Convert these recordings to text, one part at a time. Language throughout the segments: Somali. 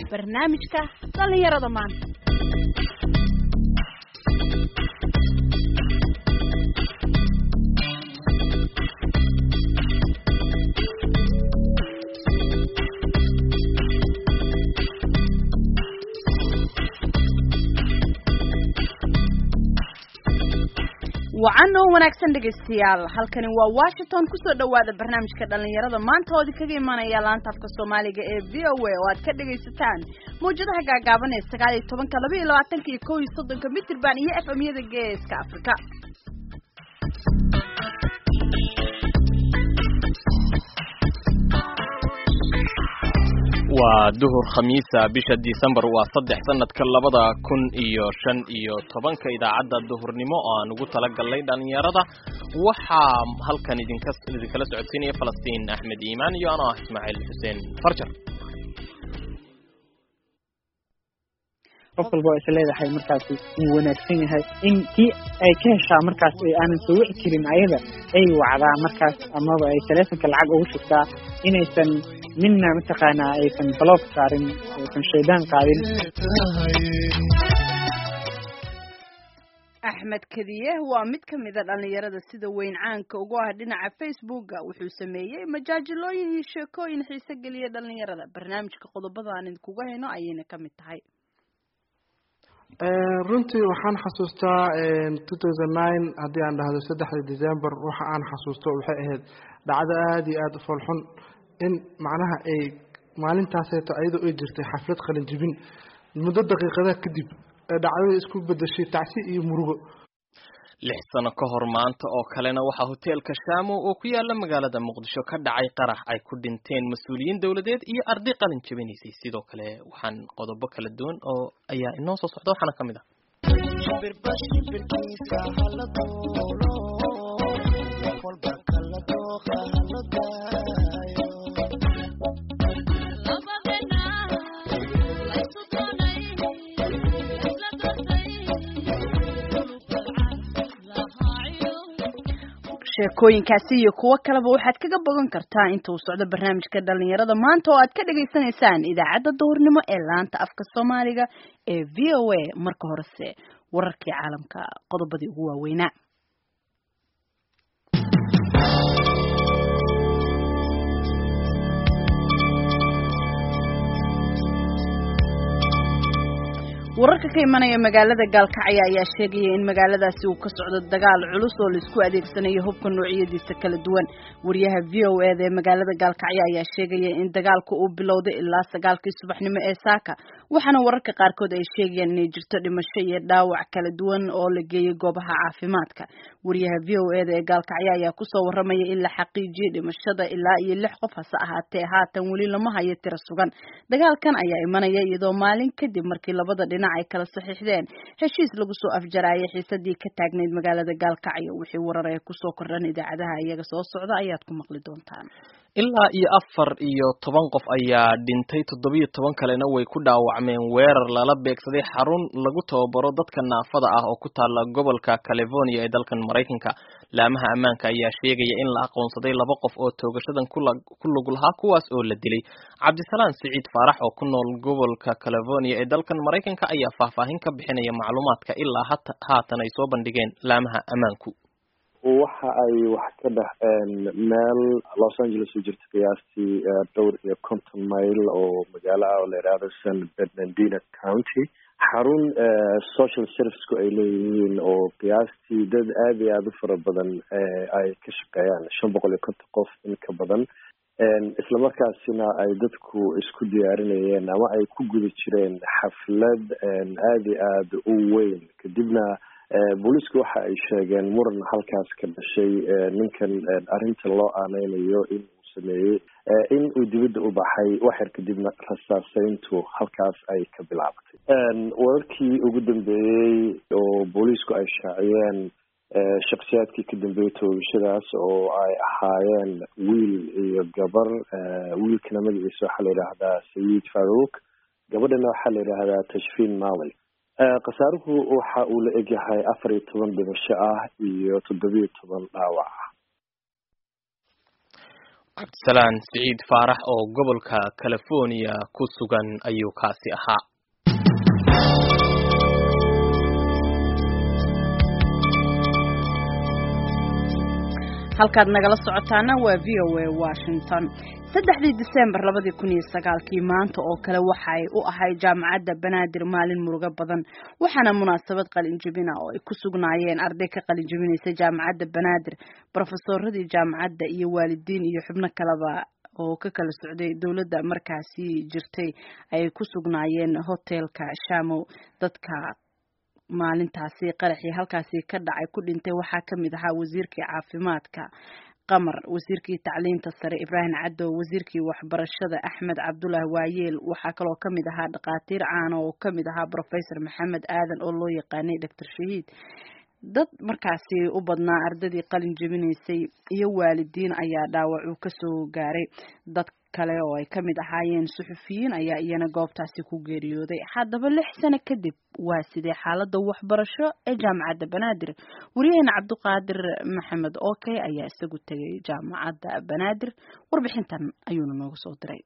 barnaamijka dhallinyarada maanta wacan oo wanaagsan dhegaystayaal halkani waa washington kusoo dhawaada barnaamijka dhalinyarada maanta oo idinkaga imanaya laanta afka soomaaliga ee v o a oo aad ka dhagaysataan mawjadaha gaagaaban ee sagaal iyo tobanka laba iyo labaatanka iyo kow iyo soddonka mitirban iyo f m-yada geeska afrika waa duhur khamiisa bisha disembar waa saddex sanadka labada kun iyo shan iyo tobanka idaacadda duhurnimo oo aan ugu talagalnay dhalinyarada waxaa halkan idinka idinkala socodsiinaya falastiin axmed iimaan iyo anoo ah ismaaciil xuseen farjar qof walba oo is leedahay markaasi uu wanaagsan yahay in kii ay ka heshaa markaas aanan soo wici karin ayada ay wacdaa markaas amaba ay taleefonka lacag ugu shugtaa inaysan midna mataqaanaa aysan baloob saarin aysan shaydaan qaadin axmed kadiye waa mid ka mida dhalinyarada sida weyn caanka ugu ah dhinaca facebooka wuxuu sameeyey majaajilooyin iyo sheekooyin xiise geliya dhalinyarada barnaamijka qodobada aan idinkuga hayno ayayna ka mid tahay runtii waxaan xasuustaa two thousand nine haddii aan dhahdo saddexda december waxa aan xasuusto waxay ahayd dhacdo aada iyo aada u foolxun in macnaha ay maalintaaseeto ayadoo ay jirtay xaflad qalinjibin muddo daqiiqadaha kadib ee dhacdada isku bedeshay tacsi iyo murugo lix sano ka hor maanta oo kalena waxaa hoteelka shaamo oo ku yaala magaalada muqdisho ka dhacay qarax ay ku dhinteen mas-uuliyiin dowladeed iyo arday qalin jabinaysay sidoo kale waxaan qodobo kala duwan oo ayaa inoo soo socda waxaana ka mid ah sheekooyinkaasi iyo kuwo kaleba waxaad kaga bogan kartaa inta uu socdo barnaamijka dhalinyarada maanta oo aad ka dhagaysanaysaan idaacadda duhurnimo ee laanta afka soomaaliga ee v o a marka horese wararkii caalamka qodobadii ugu waaweynaa wararka ka imanaya magaalada gaalkacyo ayaa sheegaya in magaaladaasi uu ka socdo dagaal culus oo laisku adeegsanayo hubka noocyadiisa kala duwan wariyaha v o eda ee magaalada gaalkacyo ayaa sheegaya in dagaalku uu bilowday ilaa sagaalkii subaxnimo ee saaka waxaana wararka qaarkood ay sheegayaan inay jirto dhimasho iyo dhaawac kala duwan oo la geeyey goobaha caafimaadka wariyaha v o eda ee gaalkacyo ayaa kusoo waramaya in la xaqiijiyey dhimashada ilaa iyo lix qof hase ahaatee haatan weli lama hayo tiro sugan dagaalkan ayaa imanaya iyadoo maalin kadib markii labada dhinac ay kala saxiixdeen heshiis lagu soo afjaraayay xiisadii ka taagnayd magaalada gaalkacyo wixii warar ee kusoo kordhan idaacadaha iyaga soo socda ayaad ku maqli doontaan ilaa iyo afar iyo toban qof ayaa dhintay toddobiyo toban kalena way ku dhaawacmeen weerar lala beegsaday xarun lagu tababaro dadka naafada ah oo ku taala gobolka california ee dalkan maraykanka laamaha ammaanka ayaa sheegaya in la aqoonsaday laba qof oo toogashadan ku lug lahaa kuwaas oo la dilay cabdisalaan siciid faarax oo ku nool gobolka california ee dalkan maraykanka ayaa faahfaahin ka bixinaya macluumaadka ilaa haatan ay soo bandhigeen laamaha ammaanku waxa ay wax ka dhexeen meel los angeles u jirta qiyaastii dhowr iyo konton mayl oo magaalo ah oo la yidhaahdo san bernardino county xarun social serviceku ay leeyihiin oo qiyaastii dad aada iyo aada u fara badan ay ka shaqeeyaan shan boqol iyo konton qof in ka badan islamarkaasina ay dadku isku diyaarinayeen ama ay ku guda jireen xaflad aada iyo aada u weyn kadibna booliisku waxa ay sheegeen muran halkaas ka dhashay ninkan arrinta loo aaneynayo in uu sameeyey in uu dibadda u baxay waxyar kadibna rasaaseyntu halkaas ay ka bilaabatay wararkii ugu dambeeyey oo booliisku ay shaaciyeen shaksiyaadkii ka dambeeyey toogashadaas oo ay ahaayeen wiil iyo gabar wiilkana magaciisa waxaa la yidhaahdaa sayid faruuk gabadhana waxaa la yidhaahdaa tashfiin mali khasaaruhu waxa uu la egyahay afar iyo toban dhimasho ah iyo toddobiyo toban dhaawac ah cabdisalaan siciid faarax oo gobolka california ku sugan ayuu kaasi ahaa halkaad nagala socotaana waa v o a washington saddexdii disembar labadii kun iyo sagaalkii maanta oo kale waxa ay u ahayd jaamacadda banaadir maalin murugo badan waxaana munaasabad qalinjibina oo ay ku sugnaayeen arday ka qalinjibinaysa jaamacadda banaadir brofesoradii jaamacadda iyo waalidiin iyo xubno kaleba oo ka kala socday dowladda markaasi jirtay ay ku sugnaayeen hotelka shamow dadka maalintaasi qaraxii halkaasi ka dhacay ku dhintay waxaa ka mid ahaa wasiirkii caafimaadka qamar wasiirkii tacliinta sare ibraahim caddow wasiirkii waxbarashada axmed cabdulaahi waayeel waxaa kaloo ka mid ahaa dhakhaatiir caana oo ka mid ahaa professor maxamed aadan oo loo yaqaanay doctor shahiid dad markaasi u badnaa ardadii qalin jebinaysay iyo waalidiin ayaa dhaawacuu kasoo gaaray dad kale oo ay ka mid ahaayeen suxufiyiin ayaa iyana goobtaasi ku geeriyooday haddaba lix sano kadib waa sidee xaalada waxbarasho ee jaamacadda banaadir wariyaheena cabdiqaadir maxamed okey ayaa isagu tegay jaamacadda banaadir warbixintan ayuuna nooga soo diray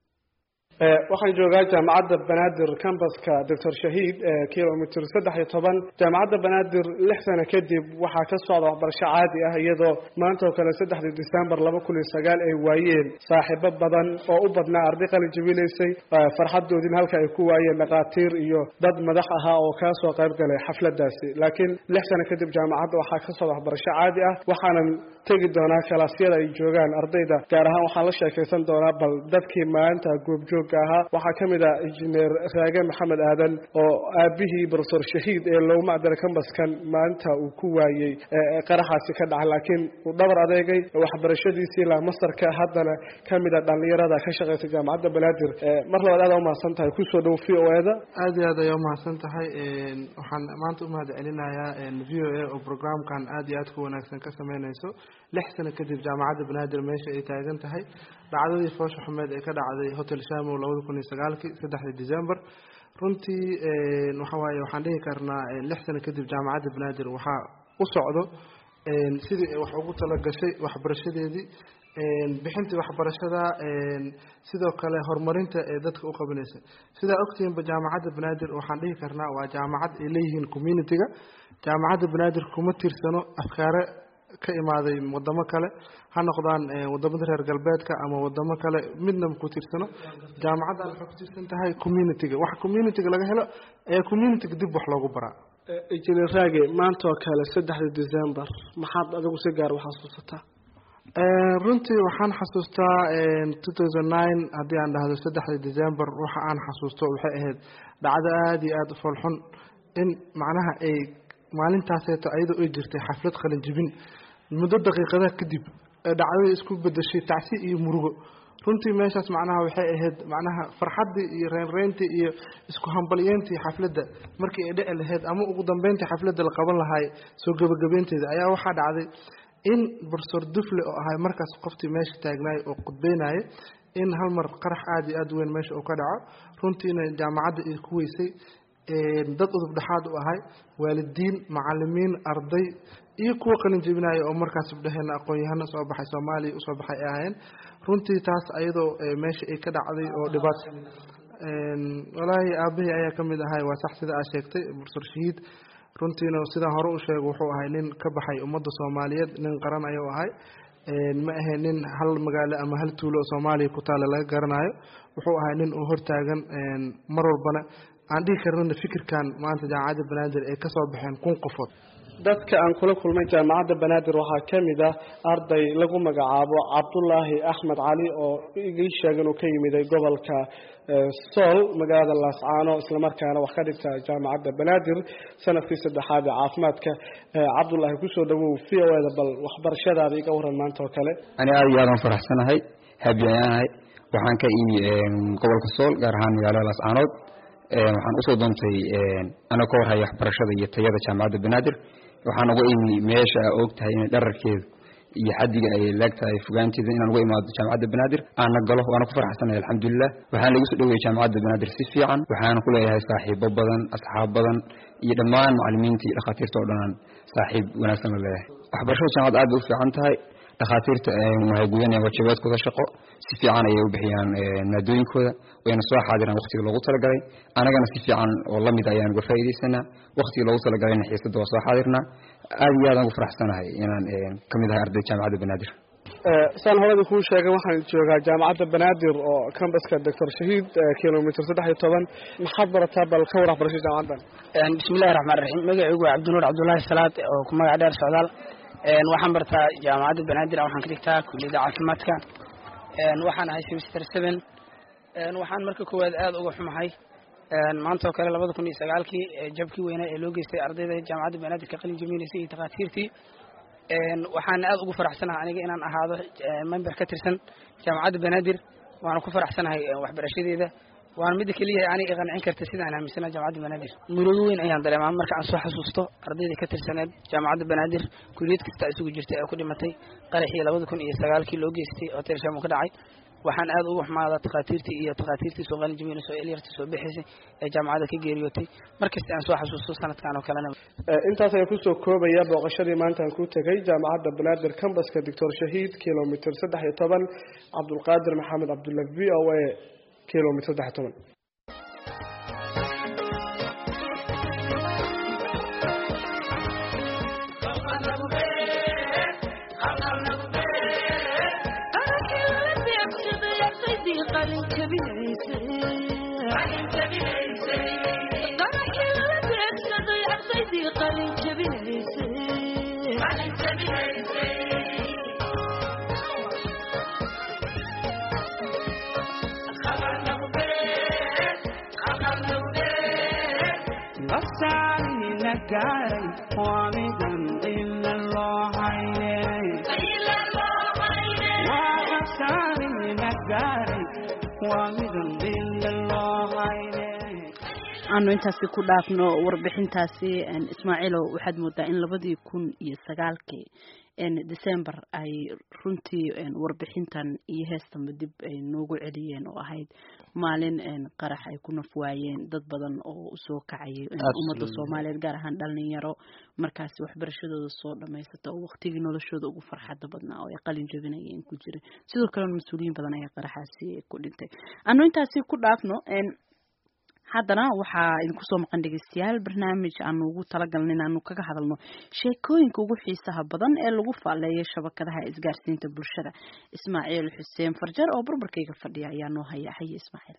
waxaan joogaa jaamacadda banaadir cambaska doctor shahiid kilomitr saddex iyo toban jaamacadda banaadir lix sano kadib waxaa ka socda waxbarasho caadi ah iyadoo maanta oo kale saddexdii december laba kun iyo sagaal ay waayeen saaxiibo badan oo u badnaa arday qalin jabinaysay farxadoodin halka ay ku waayeen dhakhaatiir iyo dad madax ahaa oo kaa soo qayb galay xafladaasi laakiin lix sano kadib jaamacadda waxaa ka socda waxbarasho caadi ah waxaanan tegi doonaa kalaasyada ay joogaan ardayda gaar ahaan waxaan la sheekaysan doonaa bal dadkii maalinta goobjoog ahaa waxaa ka mid ah injineer raage maxamed aadan oo aabihii profesor shahiid ee loogu macdara kambaskan maalinta uu ku waayey qaraxaasi ka dhacay laakiin uu dhabar adeegay waxbarashadiisii ilaa masarka haddana ka mid a dhallinyarada ka shaqeysa jaamacadda banaadir mar labaad aad umahadsan tahay kusoo dhow v o eda aad iyo aad ayaa umahadsan tahay waxaan maanta umahad celinayaa v o a oo programkan aad iyo aad ku wanaagsan ka sameyneyso lix sano kadib jaamacadda banaadir meesha ay taagan tahay dhacdadii foosha xumeed ee ka dhacday hotel shamow labada kun iyo sagaalkii saddexdii december runtii waxa waaye waxaan dhihi karnaa lix sano kadib jaamacadda banaadir waxaa u socdo sidii ay wax ugu talagashay waxbarashadeedii bixintii waxbarashada sidoo kale horumarinta ee dadka u qabanaysa sidaa ogtihiinba jaamacadda banaadir waxaan dhihi karnaa waa jaamacad ay leeyihiin communitiga jaamacadda banaadir kuma tirsano afkaare ka imaaday wadamo kale ha noqdaan wadamada reer galbeedka ama wadamo kale midnaba ku tirsano jaamacaddan waxay ku tirsan tahay communitiga waxa communitiga laga helo ee communitiga dib wax loogu baraa injineer raage maanta oo kale saddexda december maxaad adigu si gaar u xasuusataa runtii waxaan xasuustaa two thousand nine haddii aan dhahdo saddexda december waxa aan xasuusto waxay ahayd dhacdo aada iyo aada u foolxun in macnaha ay maalintaaseeto ayadoo ay jirtay xaflad qalin jibin muddo daqiiqadaha kadib ee dhacdadii isku bedeshay tacsi iyo murugo runtii meeshaas macnaha waxay ahayd macnaha farxaddii iyo reynreyntii iyo isku hambalyeyntii xafladda markii ay dhici lahayd ama ugu dambeyntii xafladda la qaban lahaay soo gebagabeynteeda ayaa waxaa dhacday in profesor dufle oo ahay markaas qoftii meesha taagnaay oo qudbeynaya in hal mar qarax aada iyo aada weyn meesha uu ka dhaco runtiina jaamacadda ay ku weysay dad udub dhexaad u ahay waalidiin macalimiin arday iyo kuwa qalin jebinaya oo markaas ibdheheena aqoon-yahano soo baxay soomaaliya usoo baxay ay ahayn runtii taas ayadoo meesha ay ka dhacday oo dhibaat walaahi aabahii ayaa ka mid ahay waa sax sida aa sheegtay profesor shahiid runtiina sidaan hore u sheega wuxuu ahay nin ka baxay ummadda soomaaliyeed nin qaran ayuu ahay ma ahayn nin hal magaalo ama hal tuulo oo soomaaliya ku taalla laga garanayo wuxuu ahay nin uu hortaagan mar walbana aan dhihi karnana fikirkan maanta jaamacadda banaadir ay kasoo baxeen kun qofood dadka aan kula kulmay jaamacadda banaadir waxaa ka mid ah arday lagu magacaabo cabdulaahi axmed cali oo igii sheega inuu ka yimiday gobolka sool magaalada laascaano islamarkaana wax ka dhigta jaamacadda banaadir sanadkii saddexaad ee caafimaadka cabdulaahi kusoo dhawow v o eda bal waxbarashadaada iga waran maanta oo kale ani aada iyo aadaan faraxsanahay habi ayaanahay waxaan ka imi gobolka sool gaar ahaan magaalada laascaanood waxaan usoo doontay ana ka warhaya waxbarashada iyo tayada jaamacadda banaadir waxaan uga imi meesha a og tahay inay dhararkeedu iyo xadiga ay laagtahay fogaanteeda inaan uga imaado jaamacadda banaadir aana galo waana ku faraxsanahay alxamdulilah waxaan lagu soo dhaweeyey jaamacadda banaadir si fiican waxaana ku leeyahay saaxiibo badan asxaab badan iyo dhammaan macalimiinta iyo dhakhaatiirta oo dhanaan saaxiib wanaagsan la leeyahay waxbarashada jaamacadda aad bay u fiican tahay dhakhaatiirta waxay gudanayaan waajibaadkooda shaqo si fiican ayay u bixiyaan maadooyinkooda wayna soo xaadiraan waqtiga loogu talagalay anagana si fiican oo lamid ayaan uga faa'iidaysanaa waqtiga loogu talagalayna xiisadda waa soo xaadirnaa aad iyo aadaan ugu faraxsanahay inaan ka mid ahay ardayda jaamacadda banaadir saan horada kuu sheegay waxaan joogaa jaamacadda banaadir oo cambaska doctor shahiid kilomitr saddex iyo toban maxaad barataa bal ka war waxbarasho jaamacaddan bismillahi raxmaan raxiim magacaygu waa cabdinuur cabdullaahi salaad oo ku magac dheer socdaal waxaan bartaa jaamacadda banaadir waxaan ka dhigtaa kulliyadda caafimaadka waxaan ahay semester seven waxaan marka koowaad aada uga xumahay maanta oo kale labada kun iyo sagaalkii jabkii weynaa ee loo geystay ardayda jaamacadda banaadir ka qalin jabinaysay iyo takhaatiirtii waxaan aada ugu faraxsanahay aniga inaan ahaado member ka tirsan jaamacadda banaadir waana ku faraxsanahay waxbarashadeeda waana midda keliya ani i qancin karta sidaan aaminsana jaamacadda banaadir murugo weyn ayaan dareemaa marka aan soo xasuusto ardayda ka tirsaneed jaamacadda banaadir kuliyad kasta isugu jirtay ee ku dhimatay qaraxii labada kun iyo sagaalkii loo geystay hotel shamo ka dhacay waxaan aada uga xumaadaa takhaatiirtii iyo takhaatiirtii soo qalin jabinaysa oo elyarta soo bixaysay ee jaamacadda ka geeriyootay markasta aan soo xasuusto sanadkan oo kalena intaas ayaan kusoo koobaya booqashadii maanta aan ku tegay jaamacadda banaadir cambaska doctor shahiid kilomitr saddex iyo toban cabdulqaadir maxamed cabdulla v o a kilomitr saddex iyo toban aanu intaasi ku dhaafno warbixintaasi ismaaciilow waxaad moodaa in labadii kun iyo sagaalkii december ay runtii warbixintan iyo heestanba dib ay noogu celiyeen oo ahayd maalin qarax ay ku naf waayeen dad badan oo usoo kacayay ummadda soomaaliyeed gaar ahaan dhalinyaro markaasi waxbarashadooda soo dhamaysata oo waqtigii noloshooda ugu farxada badnaa oo ay qalin jabinayeen ku jiray sidoo kalena mas-uuliyiin badan ayaa qaraxaasi ku dhintay anu intaasi ku dhaafno haddana waxaa idinku soo maqan dhegeystayaal barnaamij aanu ugu talagalna in aanu kaga hadalno sheekooyinka ugu xiisaha badan ee lagu faaleeyo shabakadaha isgaarsiinta bulshada ismaaciil xuseen farjar oo barbarkayga fadhiya ayaa noo haya haye ismaaciil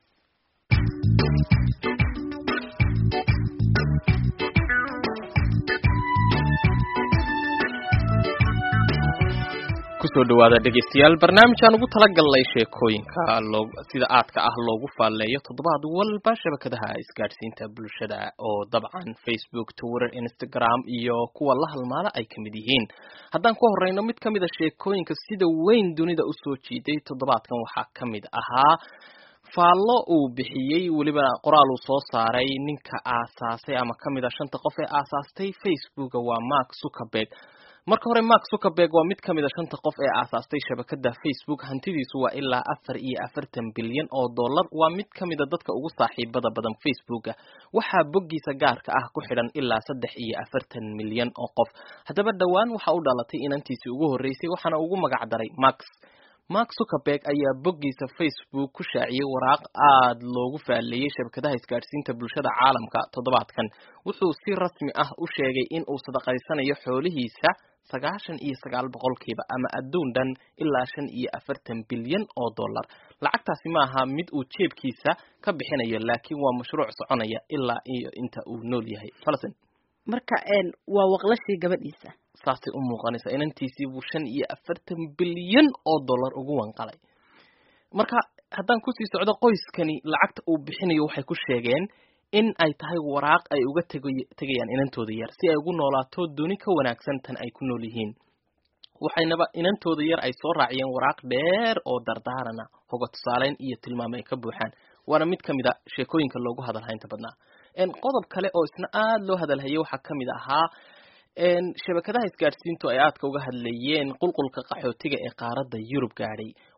kusoo dhawaada dhegeystayaal barnaamijaan ugu talagalnay sheekooyinka loo sida aadka ah loogu faaleeyo toddobaad walba shabakadaha isgaadhsiinta bulshada oo dabcan facebook twitter instagram iyo kuwa la halmaala ay ka mid yihiin haddaan ku horeyno mid ka mid a sheekooyinka sida weyn dunida usoo jiiday toddobaadkan waxaa ka mid ahaa faallo uu bixiyey weliba qoraal uu soo saaray ninka aasaasay ama ka mid a shanta qof ee aasaastay facebooka waa mark zuckerberg marka hore mark zuckerberg waa mid ka mid a shanta qof ee aasaastay shabakada facebook hantidiisu waa ilaa afar iyo afartan bilyan oo dollar waa mid ka mid a dadka ugu saaxiibada badan facebooka waxaa boggiisa gaarka ah ku xidhan ilaa saddex iyo afartan milyan oo qof haddaba dhowaan waxa u dhalatay inantiisii ugu horreysay waxaana ugu magac daray max mark zuckerberg ayaa boggiisa facebook ku shaaciyey waraaq aada loogu faaleeyey shabakadaha isgaadhsiinta bulshada caalamka toddobaadkan wuxuu si rasmi ah u sheegay in uu sadaqaysanayo xoolihiisa sagaashan iyo sagaal boqolkiiba ama adduun dhan ilaa shan iyo afartan bilyan oo dollar lacagtaasi ma aha mid uu jeebkiisa ka bixinayo laakiin waa mashruuc soconaya ilaa iyo inta uu nool yahay falsen marka waa waqlashii gabadhiisa saasay u muuqanaysaa inantiisii buu shan iyo afartan bilyan oo dollar ugu wanqalay marka haddaan kusii socdo qoyskani lacagta uu bixinayo waxay ku sheegeen in ay tahay waraaq ay uga teg tegayaan inantooda yar si ay ugu noolaato duni ka wanaagsan tan ay ku nool yihiin waxaynaba inantooda yar ay soo raaciyeen waraaq dheer oo dardaarana hoga tusaaleyn iyo tilmaamo ay ka buuxaan waana mid ka mid a sheekooyinka loogu hadalhaynta badnaa qodob kale oo isna aada loo hadalhayay waxaa ka mid ahaa shabakadaha isgaadhsiintu ay aadka uga hadlayeen qulqulka qaxootiga ee qaaradda yurub gaadhay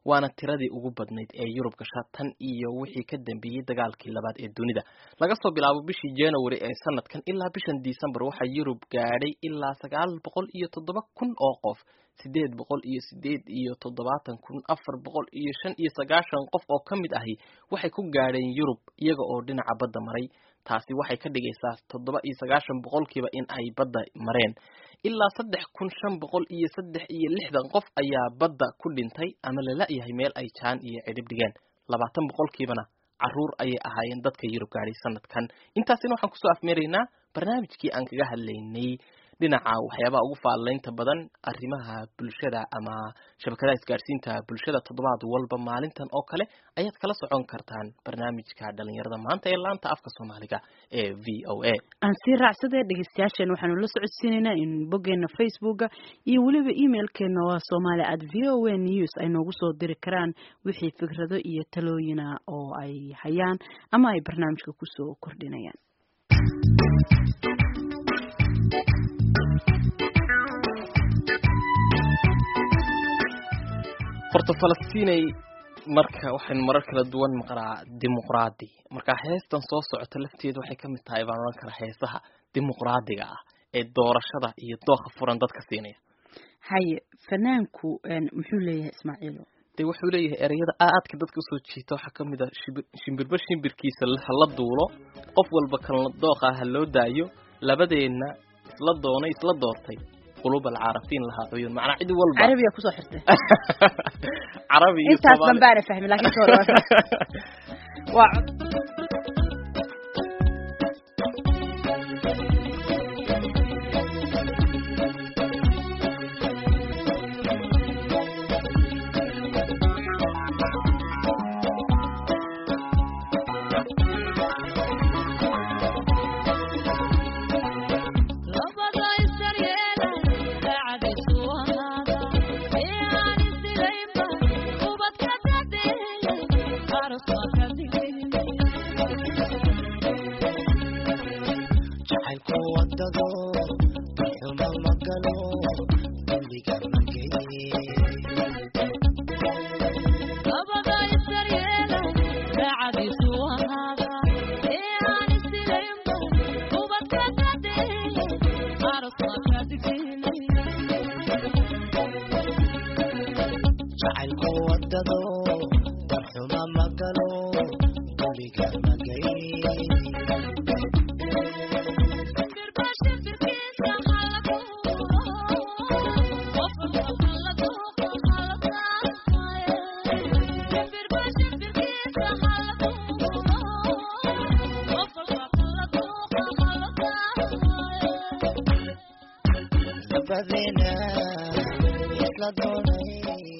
waana tiradii ugu badnayd ee yurub gasha tan iyo wixii ka dambeeyey dagaalkii labaad ee dunida laga soo bilaabo bishii january ee sanadkan ilaa bishan december waxaa yurub gaadhay ilaa sagaal boqol iyo toddoba kun oo qof sideed boqol iyo sideed iyo toddobaatan kun afar boqol iyo shan iyo sagaashan qof oo ka mid ahi waxay ku gaadheen yurub iyaga oo dhinaca badda maray taasi waxay ka dhigaysaa toddoba iyo sagaashan boqolkiiba in ay badda mareen ilaa saddex kun shan boqol iyo saddex iyo lixdan qof ayaa badda ku dhintay ama lala-yahay meel ay jaan iyo cidhib dhigeen labaatan boqolkiibana caruur ayay ahaayeen dadka yurub gaadhay sanadkan intaasina waxaan kusoo afmeeraynaa barnaamijkii aan kaga hadlaynay dhinaca waxyaabaha ugu faalaynta badan arrimaha bulshada ama shabakadaha isgaadhsiinta bulshada toddobaad walba maalintan oo kale ayaad kala socon kartaan barnaamijka dhalinyarada maanta ee laanta afka soomaaliga ee v o a aan sii raacsadee dhegeystayaasheen waxaanu la socodsiinaynaa in boggeena facebooka iyo weliba emailkeena waa somaali at v o a news ay noogu soo diri karaan wixii fikrado iyo talooyina oo ay hayaan ama ay barnaamijka kusoo kordhinayaan horta falastiinay marka waxaynu marar kala duwan maqnaa dimuqraadi marka heestan soo socota lafteedu waxay ka mid tahay baan odhan karaa heesaha dimuqraadiga ah ee doorashada iyo dooqa furan dadka siinaya haye fanaanku muxuu leeyahay ismaaciilo dee wuxuu leeyahay ereyada aadka dadka usoo jiita waxaa kamid a shimbirba shimbirkiisa hala duulo qof walba kan dooqa ha loo daayo labadeenna isla doonay isla doortay qulub alcaarafiin lahaa cuyuun macnaa cid walba carabiga kusoo xirtay carabi iyo intaas Soomaali- dhan baana fahmi laakiin soo dhawaad waa cod jacaylku wadado xuma magalo dembiga mageye jacaylku wadado darxuma magalo dembiga mageye labadeena isla doonay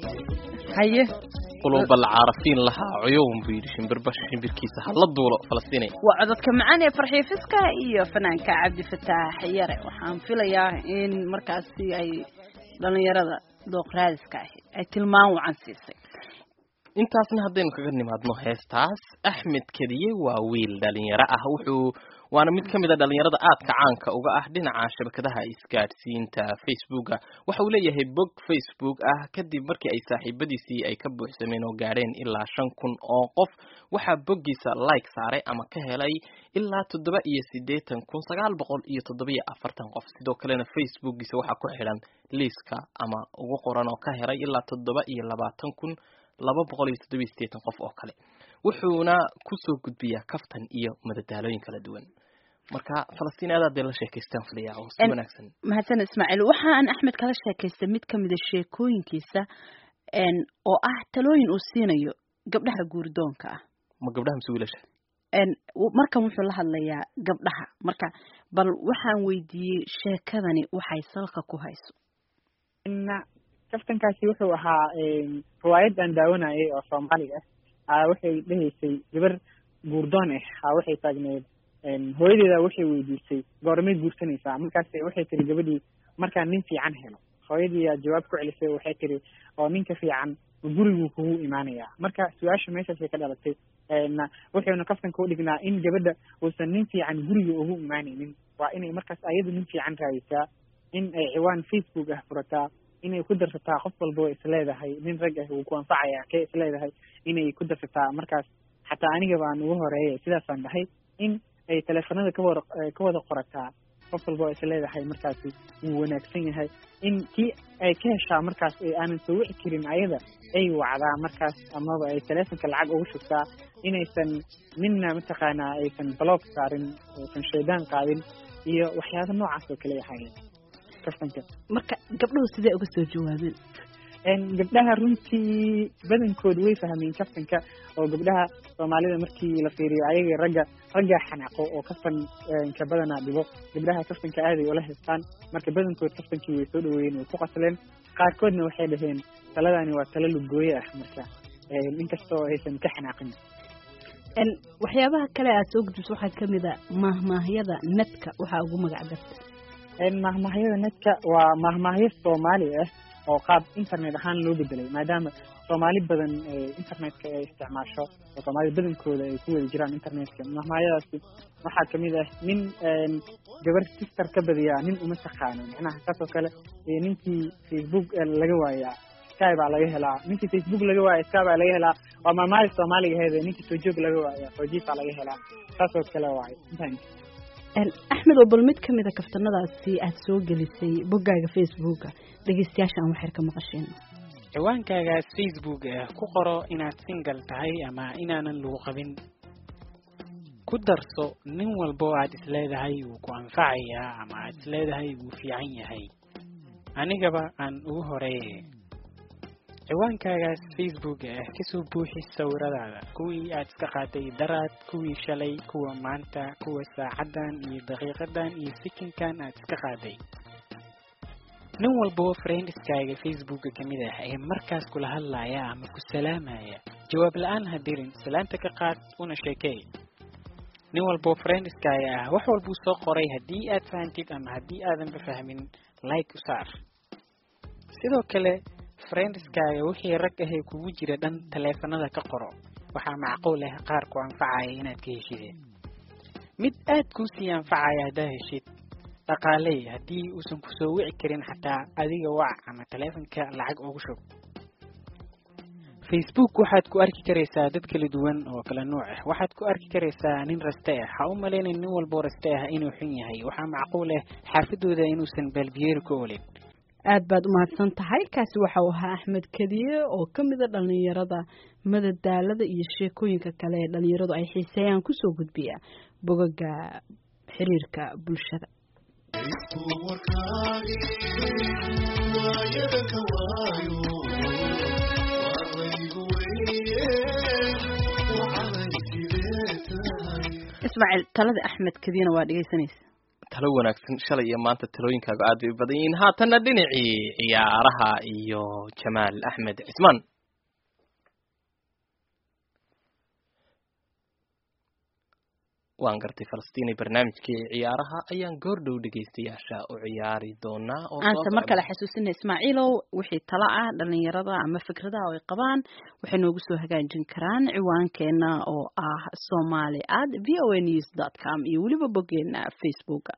haye qulub alcaarafiin lahaa cuyuun buu yidhi shimbirba shimbirkiisa hala duulo falastiinay waa codadka macaan ee farxiyo fiska iyo fanaanka cabdifataax yare waxaan filayaa in markaasi ay dhalinyarada dooqraadiska ahi ay tilmaan wacan siisay intaasna haddaynu kaga nimaadno heestaas axmed kediye waa wiil dhalinyaro ah wuxuu waana mid ka mid a dhalinyarada aadka caanka uga ah dhinaca shabakadaha isgaadhsiinta facebooka waxa uu leeyahay bog facebook ah kadib markii ay saaxiibadiisii ay ka buuxsameen oo gaadheen ilaa shan kun oo qof waxaa boggiisa like saaray ama ka helay ilaa toddoba iyo siddeetan kun sagaal boqol iyo toddoba iyo afartan qof sidoo kalena facebookiisa waxaa ku xidhan liiska ama ugu qoran oo ka helay ilaa toddoba iyo labaatan kun laba boqol iyo toddoba iyo siddeetan qof oo kale wuxuuna kusoo gudbiyaa kaftan iyo madadaalooyin kala duwan marka falastiin aad aad bay la sheekaystaan filayaa oo si En- wanaagsan mahadsan ismaaciil waxa aan axmed kala sheekaystay mid ka mida sheekooyinkiisa n oo ah talooyin uu siinayo gabdhaha guurdoonka ah ma gabdhaha mise wiilasha n w- markan wuxuu la hadlayaa gabdhaha marka bal waxaan weydiiyey sheekadani waxay salka ku hayso na kaftankaasi wuxuu ahaa riwaayad aan daawanayay oo soomaaliga ah aa waxay dhehaysay gabar guurdoon ah aa waxay taagneed hooyadeeda waxay weydiisay goormay guursanaysaa markaas waxay tiri gabadhii markaan nin fiican helo hooyadii aa jawaab ku celisay waxay tiri oo ninka fiican guriguu kugu imaanayaa marka su-aasha meeshaasay ka dhalatay na wuxuuna kaftanka u dhignaa in gabadha uusan nin fiican guriga ugu imaanaynin waa inay markaas ayadu nin fiican raadisaa in ay ciwaan facebook ah furataa inay ku darsataa qof walba way isleedahay nin rag ah wuu ku anfacaya kee isleedahay inay ku darsataa markaas xataa aniga baan ugu horeeyay sidaasaan dhahay in ay teleefanada kawada ka wada qorataa qof walba oo isleedahay markaasi wuu wanaagsan yahay in kii ay ka heshaa markaas ee aanan soo wici karin ayada ay wacdaa markaas amaba ay teleefonka lacag ugu shugtaa inaysan midna mataqaanaa aysan block saarin aysan shaydaan qaadin iyo waxyaaba noocaas oo kale yahay kastanka marka gabdhuhu sidee uga soo jawaabeen gabdhaha runtii badankooda way fahmeen kaftanka oo gabdhaha soomaalida markii la fiiriyo ayaga ragga raggaa xanaaqo oo kaftan ka badanaa dhibo gabdhaha kaftanka aaday ula haystaan marka badankood kaftankii way soo dhaweeyeen way ku qasleen qaarkoodna waxay dhaheen taladani waa talo lugooye ah marka inkastoo aysan ka xanaaqin waxyaabaha kale aad soo gudbiso waxaa kamid a maahmaahyada netka waxaa ugu magac darta maahmaahyada netka waa maahmaahyo soomaali ah oo qaab internet ahaan loo bedelay maadaama soomaali badan internetka ay isticmaasho oo soomaalida badankooda ay ku wada jiraan internetka mahmaayadaasi waxaa kamid ah nin gabar sister ka badiyaa nin uma taqaano macnaha saas oo kale ninkii facebook laga waayaa sky baa laga helaa ninkii facebook laga waaya sky baa laga helaa waa maamaali soomaaliga aheed ninkii soojoog laga waaya soojiif baa laga helaa saas oo kale waay axmed oo bal mid kamid a kaftanadaasi aada soo gelisay boggaaga facebooka dhegeystayaasha aan waxyar ka maqasheen ciwaankaagaas facebook ah ku qoro inaad single tahay ama inaanan lagu qabin ku darso nin walba oo aad isleedahay wuu ku anfacayaa ama aad isleedahay wuu fiican yahay anigaba aan ugu horeeye ciwaankaagaas facebook ah kasoo buuxi sawiradaada kuwii aad iska qaaday daraad kuwii shalay kuwa maanta kuwa saacadan iyo daqiiqadan iyo sikinkan aad iska qaaday nin walboo friendiskaaga facebooka kamid ah ee markaas kula hadlaya ama ku salaamaya jawaab la-aan ha dirin salaanta ka qaad una sheekey nin walboo friendiskaaga ah wax walbuu soo qoray haddii aad fahantid ama haddii aadanba fahmin like u saar sidoo kale friendiskaaga wixii rag ahee kugu jira dhan taleefanada ka qoro waxaa macquul ah qaar ku anfacaya inaad ka heshideen mid aad kuu sii anfacaya haddaa heshid dhaqaaley haddii uusan kusoo wici karin xataa adiga wac ama taleefonka lacag ugu shub facebook waxaad ku arki karaysaa dad kala duwan oo kala nuuc ah waxaad ku arki karaysaa nin raste ah ha u malaynin nin walboo raste ah inuu xun yahay waxaa macquul ah xaafadooda inuusan baalbiyeeri ka olin aad baad umahadsan tahay kaasi waxa uu ahaa axmed kadiye oo ka mida dhalinyarada madadaalada iyo sheekooyinka kale ee dhalinyaradu ay xiiseeyaan kusoo gudbiya bogaga xiriirka bulshada ismaaciil talada axmed kadiyena waa dhegeysanaysa talo wanaagsan shalay iyo maanta talooyinkaaga aad bay u badan yihiin haatanna dhinacii ciyaaraha iyo jamaal axmed cismaan waan gartay falastiini barnaamijkii ciyaaraha ayaan goor dhow dhegaystayaasha u ciyaari doonaa aanse mar kale xasuusina ismaaciilow wixii talo ah dhalinyarada ama fikradaha ay qabaan waxay noogu soo hagaajin karaan ciwaankeena oo ah somali at v o a news dot com iyo weliba boggeena facebooka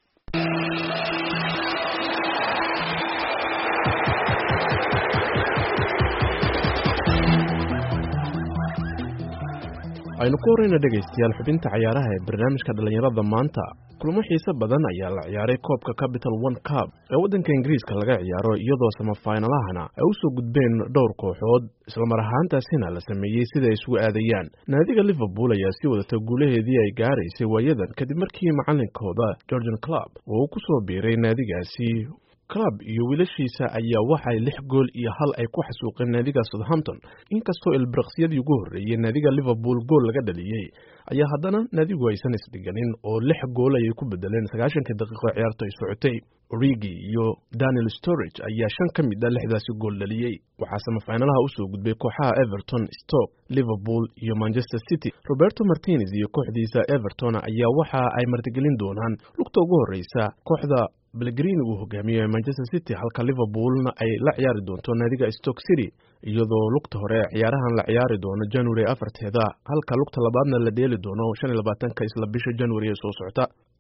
aynu ku horeyna dhegaystayaal xubinta cayaaraha ee barnaamijka dhallinyarada maanta kulamo xiise badan ayaa la ciyaaray koobka capital one cub ee waddanka ingiriiska laga ciyaaro iyadoo samafaynalahana ay u soo gudbeen dhowr kooxood islamar ahaantaasina la sameeyey sida ay isugu aadayaan naadiga liverpool ayaa sii wadata guulaheedii ay gaaraysay waayadan kadib markii macalinkooda georgian club uu ku soo biiray naadigaasi club iyo wiilashiisa ayaa waxay lix gool iyo hal ay ku xasuuqeen naadiga southampton inkastoo ilbiraqsiyadii ugu horreeyey naadiga liverpool gool laga dhaliyey ayaa haddana naadigu aysan isdhiganin oo lix gool ayay ku bedeleen sagaashankii daqiiqo ciyaarta ay socotay origi iyo daniel storage ayaa shan ka mid a lixdaasi gool dhaliyey waxaa samafaynalaha usoo gudbay kooxaha everton stoke liverpool iyo manchester city roberto martinez iyo kooxdiisa everton ayaa waxa ay martigelin doonaan lugta ugu horreysa kooxda belgrini uu hogaamiyo manchester city halka liverpoolna ay la ciyaari doonto naadiga stoke city iyadoo lugta hore ciyaarahan la ciyaari doono january afarteeda halka lugta labaadna la dheeli doono shan iyo labaatanka isla bisha january ee soo socota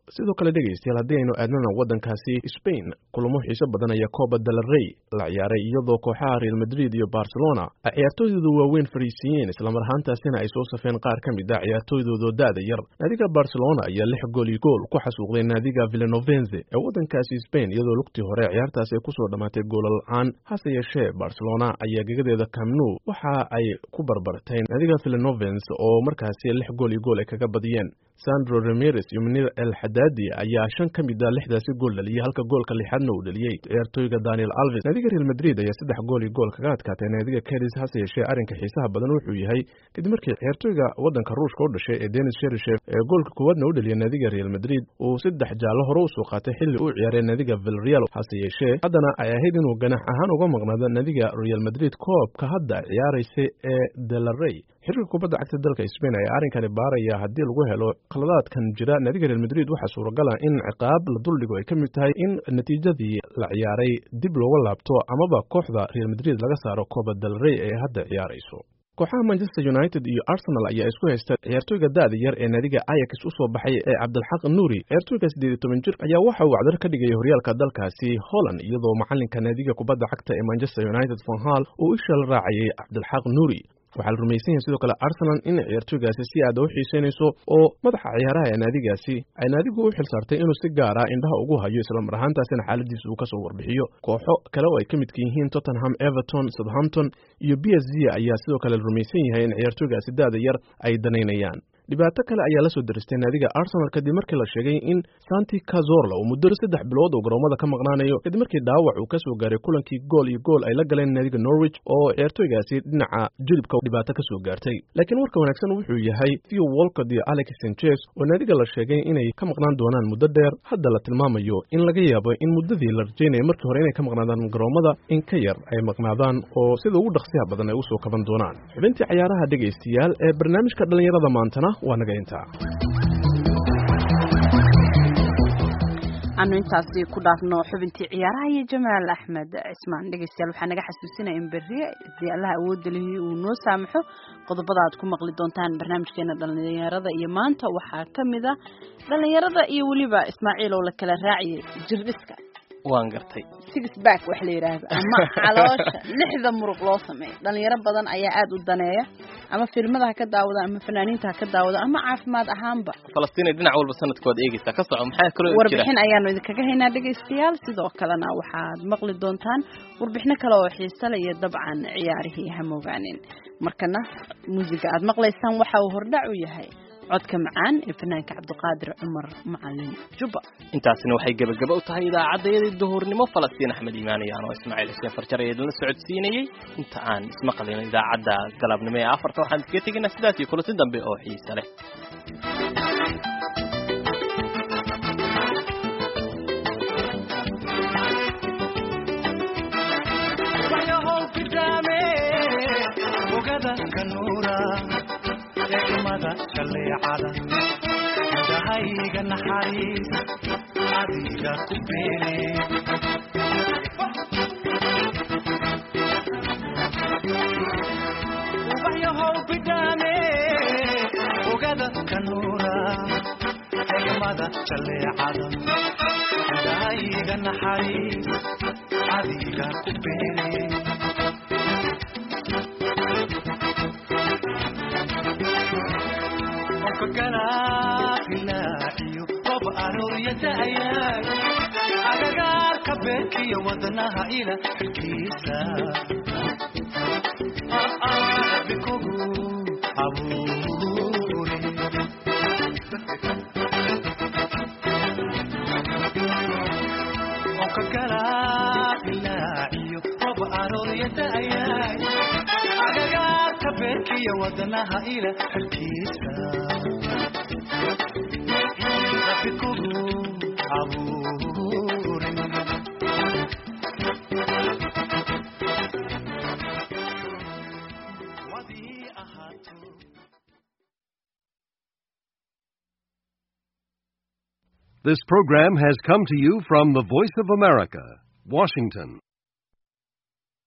sidoo kale dhegaystayaal haddii aynu aadnana waddankaasi spain kulamo xiiso badan ayaa coba del rey la ciyaaray iyadoo kooxaha real madrid iyo barcelona ay ciyaartooydooda waaweyn fariisiiyeen islamar ahaantaasina ay soo safeen qaar ka mid ah ciyaartooydooda da-da yar naadiga barcelona ayaa lix gool iyo gool ku xasuuqday naadiga villanovenze ee waddankaasi spain iyadoo lugtii hore ciyaartaasi ay kusoo dhammaatay goola la-aan hase yeeshee barcelona ayaa gegadeeda camnu waxa ay ku barbartay naadiga villanovenz oo markaasi lix gool iyo gool ay kaga badiyeen sandro ramirez iyo munir el xadaadi ayaa shan ka mid a lixdaasi gool dhaliyey halka goolka lixaadna uu dhaliyey ciyaartooyga daniel alves naadiga real madrid ayaa saddex gool iyo gool kaga adkaatay naadiga cadis hase yeeshee arrinka xiisaha badan wuxuu yahay kadib markii ciyaartooyga waddanka ruushka u dhashay ee denis sherishev ee goolka koowaadna u dhaliyay naadiga real madrid uu saddex jaallo hore usoo qaatay xilli uu ciyaaray naadiga vilreal hase yeeshee haddana ay ahayd inuu ganax ahaan uga maqnaado naadiga real madrid koobka hadda ciyaaraysa ee delarey xiriirka kubadda cagta dalka Spain ayaa arrinkani baaraya haddii lagu helo khaladaadkan jira naadiga Real Madrid waxaa suuragal ah in ciqaab la duldhigo ay ka mid tahay in natiijadii la ciyaaray dib looga laabto amaba kooxda Real Madrid laga saaro Copa del Rey ee hadda ciyaarayso kooxaha manchester united iyo arsenal ayaa isku haysta ciyaartooyga da-da yar ee naadiga ayax u soo baxay ee cabdilxaq nuuri ciyaartooyga siddeed iyo toban jir ayaa waxa uu cdar ka dhigaya horyaalka dalkaasi holland iyadoo macalinka naadiga kubadda cagta ee manchester united von hall uu isha la raacayay cabdilxaq nuuri waxaa la rumaysan yahay sidoo kale arsenal in ciyaartooygaasi si aada u xiiseynayso oo madaxa ciyaaraha ee naadigaasi ay naadigu u xil saartay inuu si gaara indhaha ugu hayo islamar ahaantaasina xaaladiisa uu kasoo warbixiyo kooxo kale oo ay ka midka yihiin tottenham everton southampton iyo b s g ayaa sidoo kale la rumaysan yahay in ciyaartooygaasi da-da yar ay danaynayaan dhibaato kale ayaa la soo daristay naadiga arsenal kadib markii la sheegay in santi cazorla uu muddo saddex bilood oo garoomada ka maqnaanayo kadib markii dhaawac uu kasoo gaaray kulankii gool iyo gool ay la galeen naadiga norwich oo ciyaartooygaasi dhinaca jilibka dhibaato kasoo gaartay laakiin warka wanaagsan wuxuu yahay theo walcott iyo alex sanchez oo naadiga la sheegay inay ka maqnaan doonaan muddo dheer hadda la tilmaamayo in laga yaabo in muddadii la rajaynaya markii hore inay ka maqnaadaan garoomada in ka yar ay maqnaadaan oo sida ugu dhaqsiyaha badan ay usoo kaban doonaan xubintii cayaaraha dhegaystayaal ee barnaamijka dhallinyarada maantana waa naga intaa anu intaasi ku dhaafno xubintii ciyaaraha iyo jamaal axmed cismaan dhegeystayaal waxaa naga xasuusinaya in berri hadii allaha awoodda lihi uu noo saamaxo qodobada aad ku maqli doontaan barnaamijkeena dhallinyarada iyo maanta waxaa ka mid a dhallinyarada iyo weliba ismaaciil oo la kala raaciyay jirdhiska waan gartay six back wax la yidhaahdo ama caloosha lixda muruq loo sameeyo dhalinyaro badan ayaa aada u daneeya ama filmada ha ka daawada ama fanaaniinta ha ka daawada ama caafimaad ahaanba falastiin dhinac walba sanadkood eegeysa ka soco maxaa kaloo jira warbixin ayaanu idinkaga haynaa dhegaystayaal sidoo kalena waxaad maqli doontaan warbixino kale oo xiise le iyo dabcan ciyaarihii hamoogaanin markana muusiga aad maqlaysaan waxa uu hordhac u yahay codka macaan ee fanaanka cabdiqaadir cumar macalin jubba intaasina waxay gebagaba u tahay idaacaddayadii duhurnimo falastiin axmed iimaan iyo anoo ismaaciil xuseen farjar ee idinla socodsiinayey inta aan ismaqlin idaacadda galabnimo ee afarta waxaan iskaga tegaynaa sidaas iyo kulasi dambe oo xiise leh egmada shaleecada indhahayga naxariis adiga ku beene ubaxyahow bidhaane ogada kanuura egmada shaleecada indhahayga naxariis adiga ku beene galaailaaciyo qob arooriyadaayay agagaarka beerkiyo wadnaha ila xilkiisa bikugu abuure onka galaailaaciyo qob arooriyadaayay agagaarka beerkiyo wadnaha ila xilkiisa This program has come to you from the Voice of America, Washington.